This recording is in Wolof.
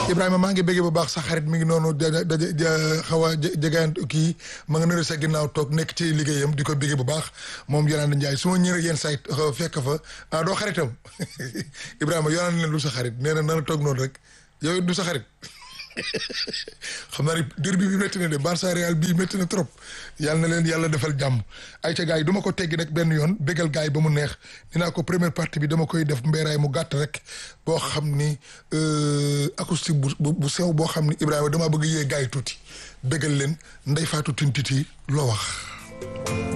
Ibrahima maa ngi bëggee bu baax sa xarit mi ngi noonu daja daja xaw a jegaan kii ma nga nëre sa ginnaaw toog nekk ci liggéeyam di ko bëggee bu baax moom Yolande Ndiaye su ma ñëwee yenn saa fekk fa ah doo xaritam Ibrahima Yolande leen lu sa xarit nee na na la toog noonu rek yow du sa xarit xam naa ne derby bi métti na de Barça Real bii métti na trop yàlla na leen yàlla defal jàmm ay ca gars yi du ma ko teggi nag benn yoon bégal gars yi ba mu neex dinaa ko première partie bi dama koy def mbéeraay mu gàtt rek boo xam ni acoustique bu bu sew boo xam ni Ibrahima dama bëgg yee gars yi tuuti bégal leen Ndeye Fatou Tine Titi loo wax